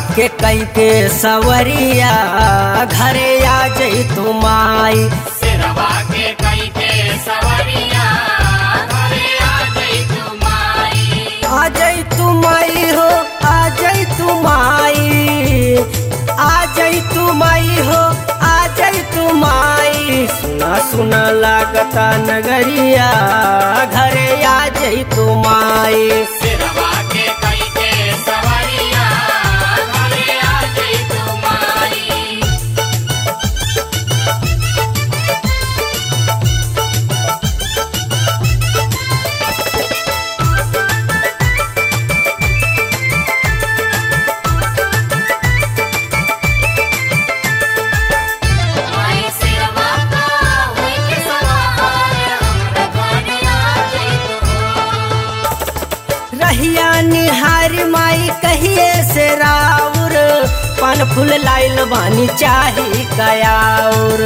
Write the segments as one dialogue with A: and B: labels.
A: के कई के सवरिया घरे आ जई तू माई
B: सिरवा के कई के सवरिया घरे आ जई तू माई
A: आ जई तू माई हो आ जई तू माई आ जई तू माई हो आ जई तू माई सुना सुना लागता नगरिया घरे आ जई तू माई
B: सिरवा के कई के सवरिया घरे आ जई तू माई
C: माई सिरवा का होई के सवार हमरा घरे आ जइतो
A: रहिया निहार माई कहिए से राउर पान फूल लाइल बानी चाही कयाउर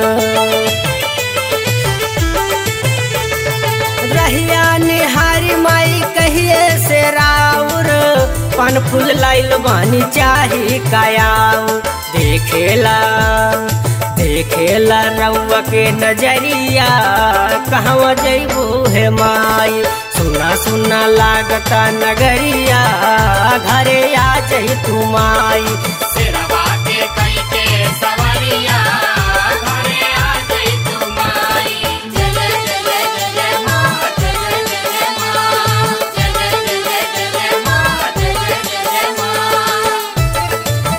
A: रहिया निहार माई कहिए से राउर पान फूल लाइल बानी चाही कयाउर देखेला देखेला रउआ के नजरिया कहवा जइबू हे माई सुना सुना लागता नगरिया घरे आ जई तू माई
B: सिरवा के कई के सवरिया घरे आ जई तू माई
C: जय जय जय जय जय मां जय जय जय जय मां जय जय जय जय जय मां जय जय जय जय मां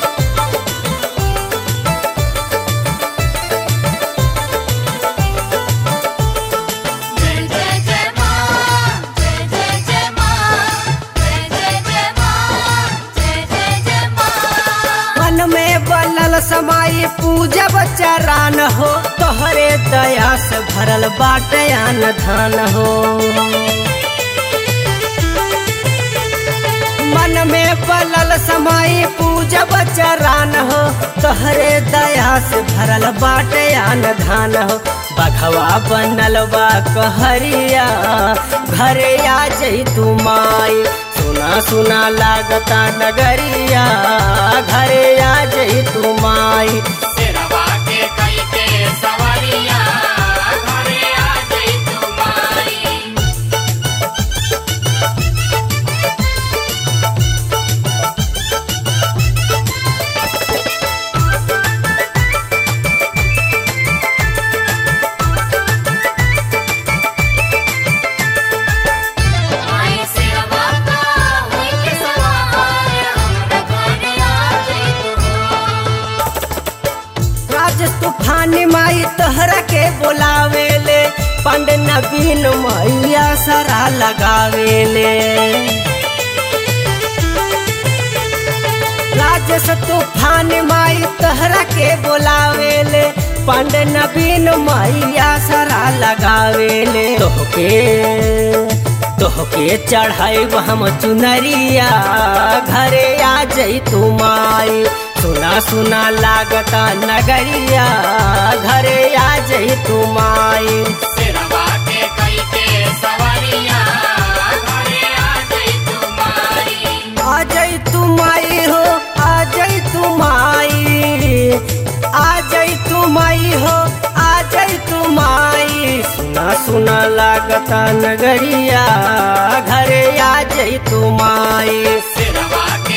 C: जय जय जय मां जय जय जय मां जय जय जय मां जय जय जय मां
A: मन में बलल समाई पूजब चरान हो तोहरे दया से भरल बाटे आन धान हो मन में बलल समाई पूजब चरान हो तोहरे दया से भरल बाटे आन धान हो बघवा बनल बा कहरिया घरे आ जई तू माई सुना सुना लागता नगरिया घरे आ जई तू माई
B: सिरवा के कई के सवरिया घरे आ जई तू माई
C: माई सिरवा का होई के सवार हमरा घरे आ जइतो
A: राज तूफान माई तोहरा के बोलावेले पंड नवीन मैया सरा लगावेले राजस तूफान माई तोहरा के बोलावेले पंड नवीन मैया सरा लगावेले तोहके तोहके चढ़ाइब हम चुनरिया घरे आ जई तू माई सुना सुना लागता नगरिया घरे आ जई तू माई
B: सिरवा के कई के सवरिया घरे आ जई तू माई
A: आ जई तू माई हो आ जई तू माई आ जई तू माई हो आ जई तू माई सुना सुना लागता नगरिया घरे आ जई तू माई
B: सिरवा के